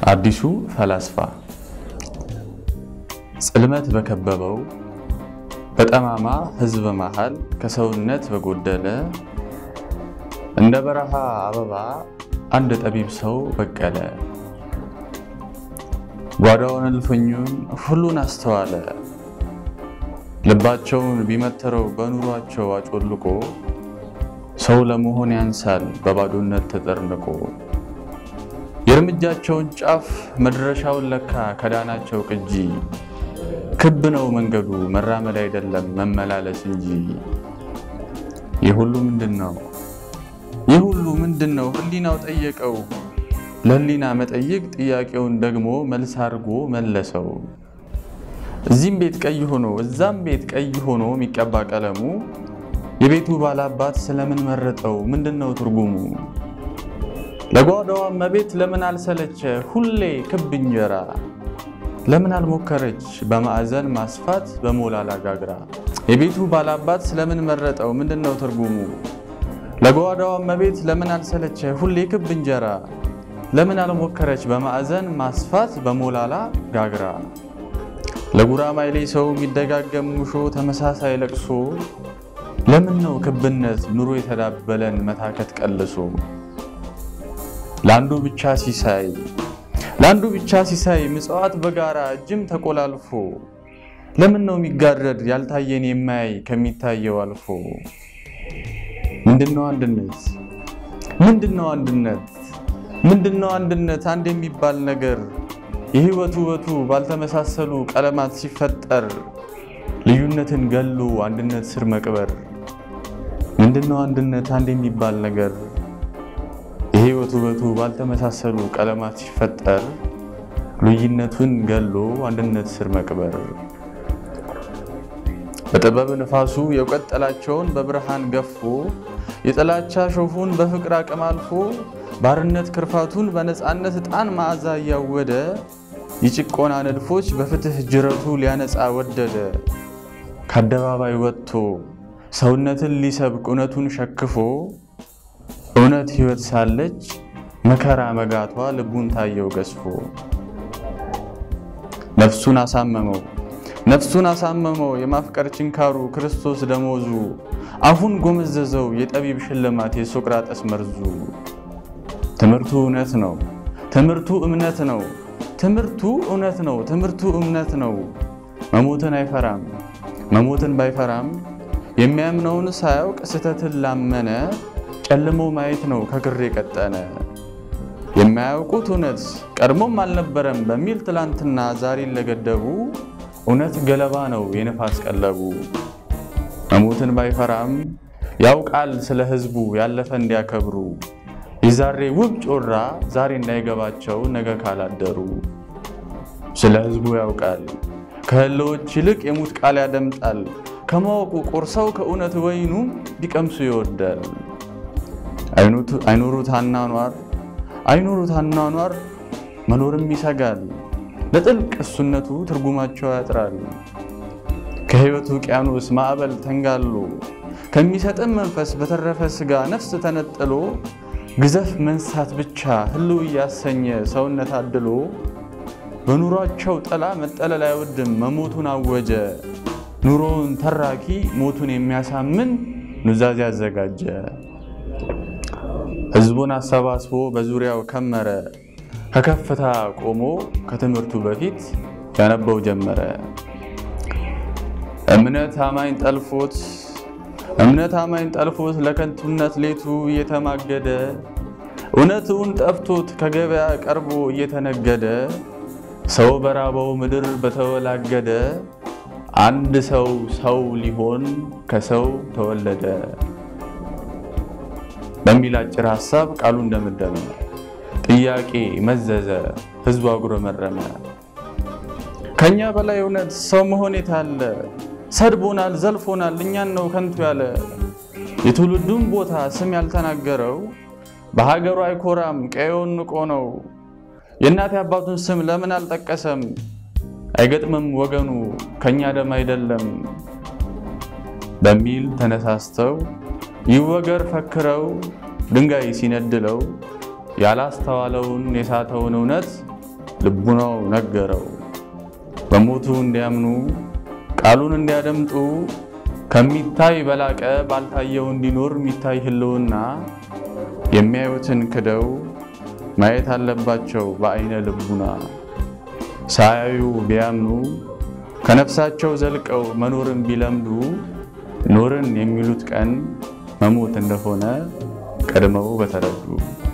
አዲሱ ፈላስፋ ጽልመት በከበበው በጠማማ ሕዝብ መሃል ከሰውነት በጎደለ እንደ በረሃ አበባ አንድ ጠቢብ ሰው በቀለ። ጓዳውን እልፍኙን ሁሉን አስተዋለ። ልባቸውን ቢመትረው በኑሯቸው አጮልቆ ሰው ለመሆን ያንሳል በባዶነት ተጠርንቆ። የእርምጃቸውን ጫፍ መድረሻውን ለካ ከዳናቸው ቅጂ ክብ ነው መንገዱ መራመድ አይደለም መመላለስ እንጂ። ይህ ሁሉ ምንድን ነው? ይህ ሁሉ ምንድን ነው? ህሊናው ጠየቀው። ለህሊና መጠይቅ ጥያቄውን ደግሞ መልስ አድርጎ መለሰው። እዚህም ቤት ቀይ ሆኖ እዛም ቤት ቀይ ሆኖ የሚቀባ ቀለሙ የቤቱ ባላባት ስለምን መረጠው? ምንድን ነው ትርጉሙ? ለጓዳዋ እመቤት ለምን አልሰለቸ ሁሌ ክብ እንጀራ? ለምን አልሞከረች በማዕዘን ማስፋት በሞላላ ጋግራ? የቤቱ ባላባት ስለምን መረጠው? ምንድን ነው ትርጉሙ? ለጓዳዋ እመቤት ለምን አልሰለቸ ሁሌ ክብ እንጀራ? ለምን አልሞከረች በማዕዘን ማስፋት በሞላላ ጋግራ? ለጉራማይሌ ሰው የሚደጋገም ሙሾ ተመሳሳይ ለቅሶ ለምን ነው ክብነት ኑሮ የተዳበለን መታከት ቀልሶ? ለአንዱ ብቻ ሲሳይ ለአንዱ ብቻ ሲሳይ ምጽዋት በጋራ እጅም ተቆላልፎ ለምን ነው የሚጋረድ ያልታየን የማያይ ከሚታየው አልፎ? ምንድነው አንድነት? ምንድነው አንድነት? ምንድነው አንድነት? አንድ የሚባል ነገር የህይወት ውበቱ ባልተመሳሰሉ ቀለማት ሲፈጠር ልዩነትን ገሎ አንድነት ስር መቅበር። ምንድነው አንድነት? አንድ የሚባል ነገር የህይወት ውበቱ ባልተመሳሰሉ ቀለማት ሲፈጠር ልዩነቱን ገሎ አንድነት ስር መቅበር። በጥበብ ንፋሱ የእውቀት ጥላቸውን በብርሃን ገፎ የጥላቻ ሾፉን በፍቅር አቅም አልፎ ባርነት ክርፋቱን በነፃነት ዕጣን መዓዛ እያወደ የጭቆና ንድፎች በፍትህ ጅረቱ ሊያነጻ ወደደ። ከአደባባይ ወጥቶ ሰውነትን ሊሰብክ እውነቱን ሸክፎ እውነት ሕይወት ሳለች መከራ መጋቷ ልቡን ታየው ገዝፎ። ነፍሱን አሳመመው ነፍሱን አሳመመው የማፍቀር ችንካሩ ክርስቶስ ደሞዙ አፉን ጎመዘዘው የጠቢብ ሽልማት የሶቅራጠስ መርዙ። ትምህርቱ እውነት ነው ትምህርቱ እምነት ነው ትምህርቱ እውነት ነው ትምህርቱ እምነት ነው። መሞትን አይፈራም መሞትን ባይፈራም የሚያምነውን ሳያውቅ ስህተትን ላመነ ጨልሞ ማየት ነው ከክር የቀጠነ። የማያውቁት እውነት ቀድሞም አልነበረም በሚል ትላንትና ዛሬን ለገደቡ እውነት ገለባ ነው የነፋስ ቀለቡ። መሞትን ባይፈራም ያውቃል ስለ ሕዝቡ ያለፈ እንዲያከብሩ የዛሬ ውብ ጮራ ዛሬ እንዳይገባቸው ነገ ካላደሩ። ስለ ሕዝቡ ያውቃል ከህልዎች ይልቅ የሙት ቃል ያደምጣል። ከማወቁ ቆርሰው ከእውነት ወይኑ ቢቀምሱ ይወዳል። አይኖሩት አኗኗር አይኖሩት አኗኗር መኖርም ይሰጋል። ለጥልቅ እሱነቱ ትርጉማቸው ያጥራል። ከሕይወቱ ውቅያኖስ ማዕበል ተንጋሎ ከሚሰጥም መንፈስ በተረፈ ሥጋ ነፍስ ተነጥሎ ግዘፍ መንሳት ብቻ ህልው እያሰኘ ሰውነት አድሎ በኑሯቸው ጥላ መጠለል አይወድም መሞቱን አወጀ። ኑሮውን ተራኪ ሞቱን የሚያሳምን ኑዛዜ አዘጋጀ። ህዝቡን አሰባስቦ በዙሪያው ከመረ። ከከፍታ ቆሞ ከትምህርቱ በፊት ያነበው ጀመረ። እምነት አማኝ ጠልፎት እምነት አማኝ ጠልፎት ለከንቱነት ሌቱ እየተማገደ እውነትውን ጠፍቶት ከገበያ ቀርቦ እየተነገደ ሰው በራበው ምድር በተወላገደ አንድ ሰው ሰው ሊሆን ከሰው ተወለደ በሚል አጭር ሀሳብ ቃሉ እንደመደመ ጥያቄ መዘዘ፣ ህዝቡ አጉረመረመ። ከኛ በላይ እውነት ሰው መሆን የታለ? ሰድቦናል፣ ዘልፎናል፣ እኛን ነው ከንቱ ያለ። የትውልዱን ቦታ ስም ያልተናገረው በሀገሩ አይኮራም ቀየውን ንቆ ነው። የእናት አባቱን ስም ለምን አልጠቀሰም? አይገጥምም ወገኑ ከኛ ደም አይደለም በሚል ተነሳስተው ይወገር ፈክረው ድንጋይ ሲነድለው ያላስተዋለውን የሳተውን እውነት ልቡናው ነገረው። በሞቱ እንዲያምኑ ቃሉን እንዲያደምጡ ከሚታይ በላቀ ባልታየው እንዲኖር የሚታይ ህልውና የሚያዩትን ክደው ማየት አለባቸው በአይነ ልቡና። ሳያዩ ቢያምኑ ከነፍሳቸው ዘልቀው መኖርን ቢለምዱ ኖርን የሚሉት ቀን መሞት እንደሆነ ቀድመው በተረዱ